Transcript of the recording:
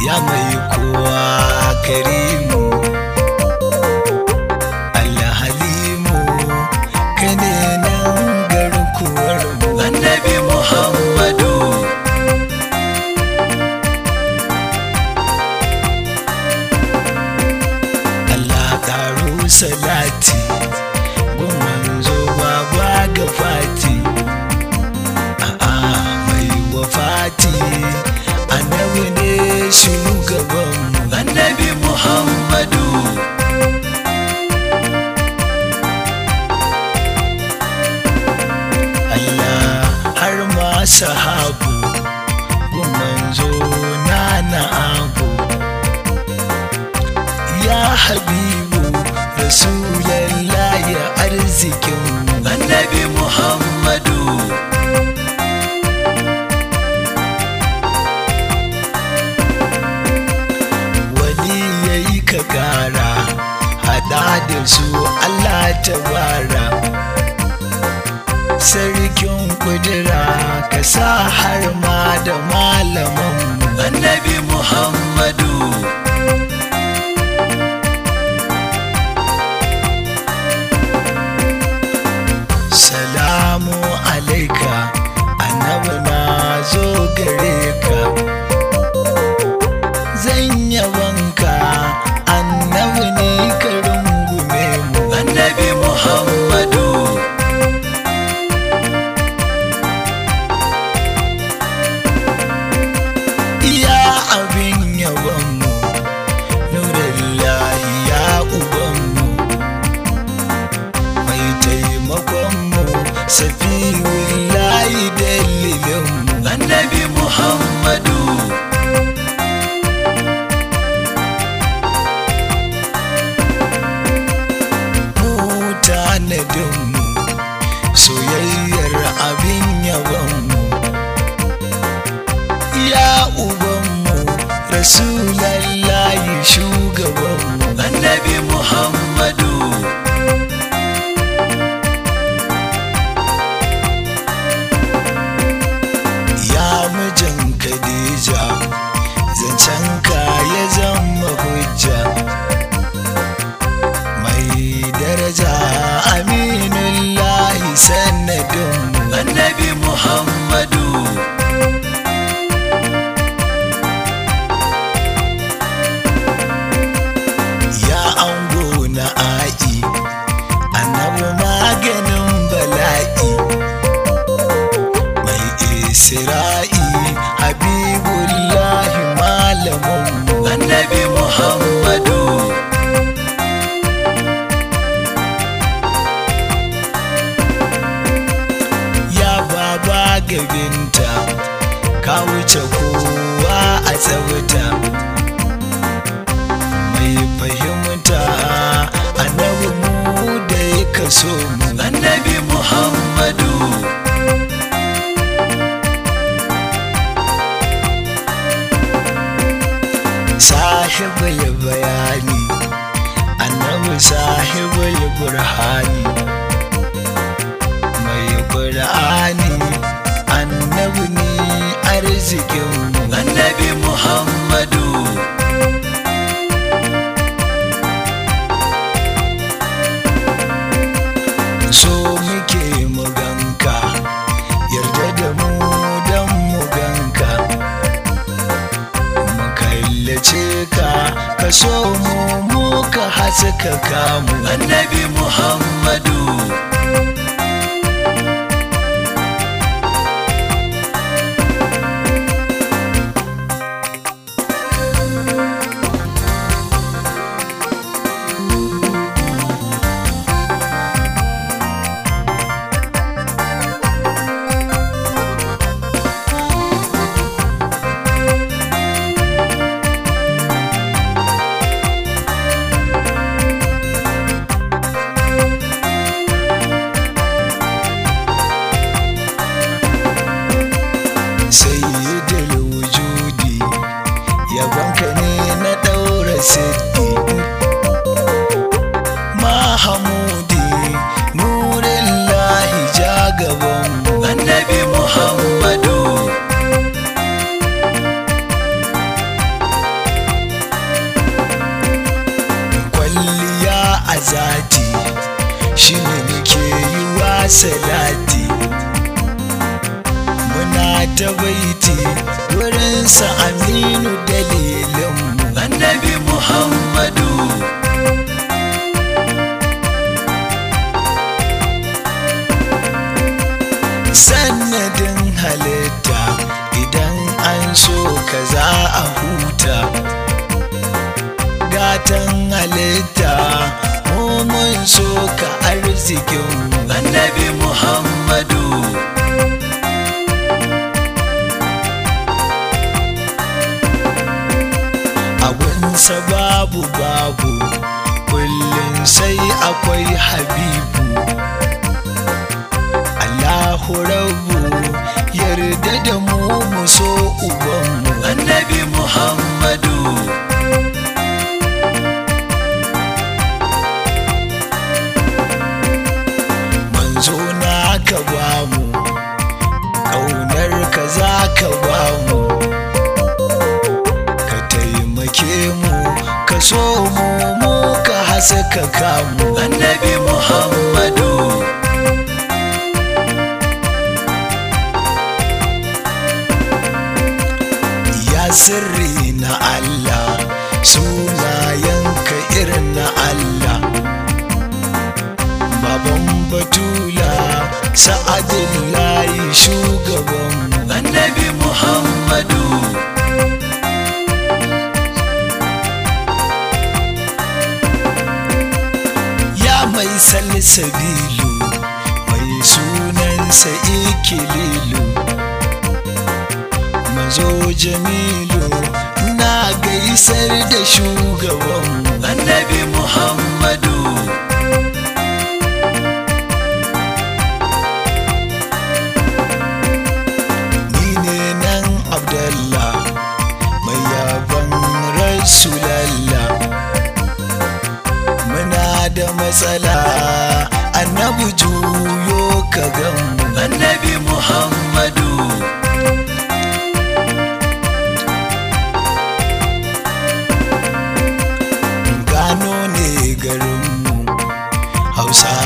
ya mai kowa karimu Allah halimu ka ne nan garkuwar mu annabi Muhammadu Allah ƙaro salati gun manzo baba ga fati a'a mai wafati annabi ne shugaban annabi Muhammadu Allah har ma sahabu gun manzo na na abu ya habibu rasulallah ya arzikin annabi muhammadu wani ya yi ka gara hada da su allah ta bara sarkin kudura ka sa har ma da malaman annabi muhammadu salamu alaika annabi na zo gare ka zan yabanka annabi ne ka rungume mu annabi muhammadu iya abin yabanmu nurillahi ya ubanmu mai taimakonmu safiyun layi dalilinmu annabi muhammadu mu tanadinmu soyayyar abin yabanmu ya ubanmu rasulallahi shugabanmu annabi muhammadu ya mijin Khadija zancen ka ya zama hujja mai daraja aminullahi sanadin annabi muhammadu ya ango na a'i annabi maganin bala'i mai isra'i habibullahi malamin annabi muhammadu ya baba gabinta ka wuce kowa a tsawuta mai fahimta annabi mu da ya kaso mu annabi muhammadu sahibul bayani annabi sahibul burhani mai qur'ani annabi ne arzikin annabi muhammadu so muke muganka yarda da mu don muganka mu kallace ka ka so mu mu ka haska kamu annabi muhammadu salati muna ta baiti wurinsa aminu dalilinmu annabi muhammadu sannadin halitta idan an so ka za a huta gatan halitta mun so ka arzikin annabi muhammadu abunsa babu babu kullum sai akwai habibu Allahu rabu yarda da mu mu so ubanmu annabi muhammadu manzo na ka bamu ƙaunar ka za ka bamu ka taimake mu ka so mu mu ka haska kamu annabi muhammadu ya sirri na Allah sunayenka irin na Allah baban batula sa'adin layi shugaban annabi muhammadu ya mai salsabilu mai sunansa ikililu mazo jamilu na gaisar da shugaban annabi muhammadu ni ne nan abdallah mai yaban rasulallah muna da matsala annabi juyo ka gamu annabi muhammadu gano ne garinmu hausa